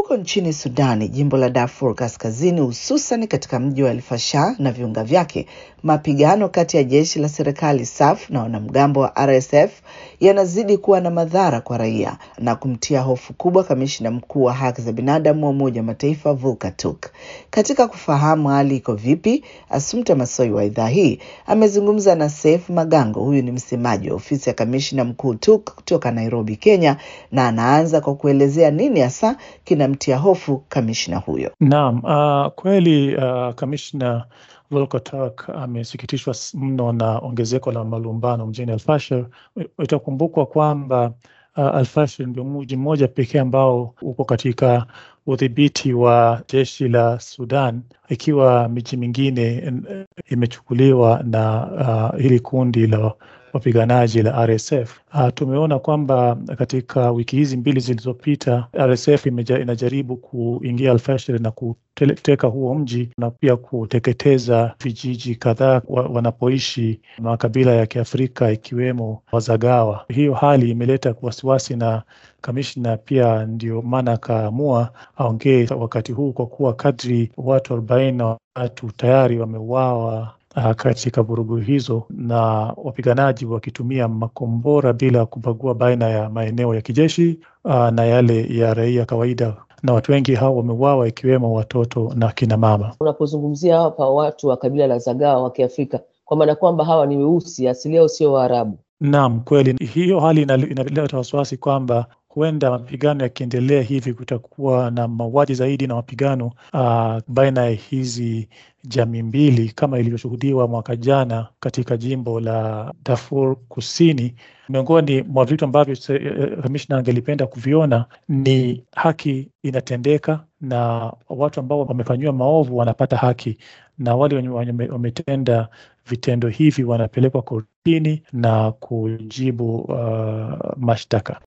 Huko nchini Sudani, jimbo la Darfur Kaskazini, hususan katika mji wa El Fasher na viunga vyake, mapigano kati ya jeshi la serikali SAF na wanamgambo wa RSF yanazidi kuwa na madhara kwa raia na kumtia hofu kubwa kamishna mkuu wa haki za binadamu wa Umoja wa Mataifa Volker Turk. Katika kufahamu hali iko vipi, Asumta Masoi wa idhaa hii amezungumza na Seif Magango. Huyu ni msemaji wa ofisi ya kamishna mkuu Turk kutoka Nairobi, Kenya, na anaanza kwa kuelezea nini hasa kinamtia hofu kamishna huyo. Naam, uh, kweli uh, kamishna Volker Turk amesikitishwa mno na ongezeko la malumbano mjini Alfashir. Itakumbukwa kwamba uh, Alfashir ndio mji mmoja pekee ambao uko katika udhibiti wa jeshi la Sudan, ikiwa miji mingine imechukuliwa na uh, hili kundi la wapiganaji la RSF. Uh, tumeona kwamba katika wiki hizi mbili zilizopita RSF imeja, inajaribu kuingia Alfashir na kuteka huo mji na pia kuteketeza vijiji kadhaa wa, wanapoishi makabila ya Kiafrika ikiwemo Wazagawa. Hiyo hali imeleta wasiwasi na kamishna pia ndio maana akaamua aongee wakati huu, kwa kuwa kadri watu arobaini na watu tayari wameuawa katika vurugu hizo na wapiganaji wakitumia makombora bila kubagua baina ya maeneo ya kijeshi uh, na yale ya raia kawaida, na watu wengi hao wameuawa ikiwemo watoto na kina mama. Unapozungumzia hapa watu wa kabila la Zagawa wa Kiafrika, kwa maana kwamba hawa ni weusi, asili yao sio Waarabu. Naam, kweli hiyo hali inaleta wasiwasi kwamba huenda mapigano yakiendelea hivi kutakuwa na mauaji zaidi na mapigano uh, baina ya hizi jamii mbili kama ilivyoshuhudiwa mwaka jana katika jimbo la Darfur Kusini. Miongoni mwa vitu ambavyo kamishna angelipenda kuviona ni haki inatendeka na watu ambao wamefanyiwa maovu wanapata haki, na wale wenye wametenda vitendo hivi wanapelekwa kortini na kujibu uh, mashtaka.